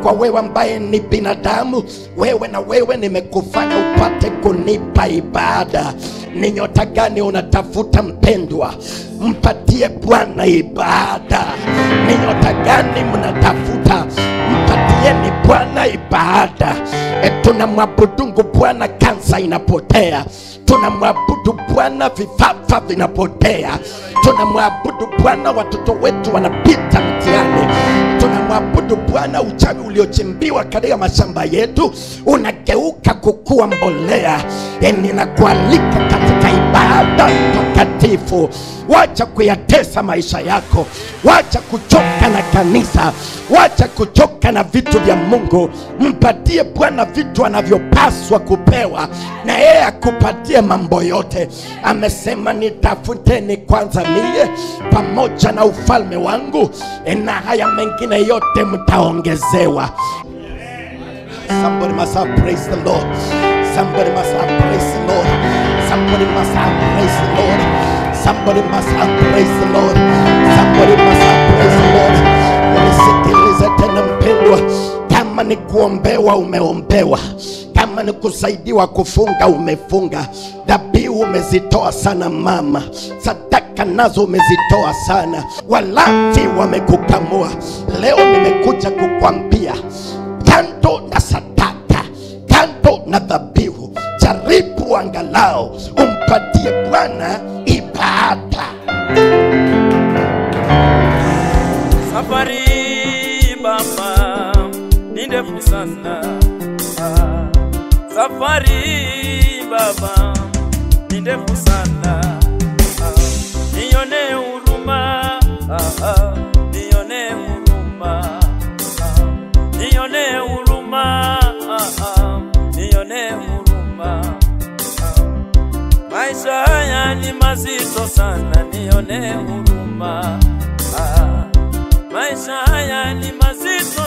kwa wewe ambaye ni binadamu wewe na wewe nimekufanya upate kunipa ibada ni nyota gani unatafuta mpendwa mpatie bwana ibada ni nyota gani mnatafuta mpatieni bwana ibada e, tunamwabudungu bwana kansa inapotea tunamwabudu bwana vifafa vinapotea tunamwabudu bwana watoto wetu wanapita mtihani tunamwabudu bwana uchawi uliochimbiwa katika mashamba yetu unageuka kukuwa mbolea E, ninakualika katika ibada takatifu wacha kuyatesa maisha yako wacha kuchoka na kanisa wacha kuchoka na vitu vya mungu mpatie bwana vitu anavyopaswa kupewa na yeye akupatie mambo yote amesema nitafuteni kwanza mie pamoja na ufalme wangu e, na haya mengine yote mtaongezewa Somebody must have praise the Lord. Somebody must have praise the Lord. Somebody must have praise the Lord. Somebody must have praise the Lord. Somebody must have praise the Lord. Unisikilize tena mpendwa, kama ni kuombewa umeombewa, kama ni kusaidiwa kufunga umefunga, dhabihu umezitoa sana mama, sadaka nazo umezitoa sana, walafi wamekukamua. Leo nimekuja kukwambia kando na sadaka, kando na dhabihu, jaribu angalau umpatie Bwana ibada. Safari baba ni ndefu sana, Ah, safari baba ni ndefu sana, Ah, nione huruma, Ah, ah, nione huruma, Ah, nione huruma, Ah, ah, nione huruma, Ah, maisha haya ni mazito sana, nione huruma. Ah, maisha haya ni mazito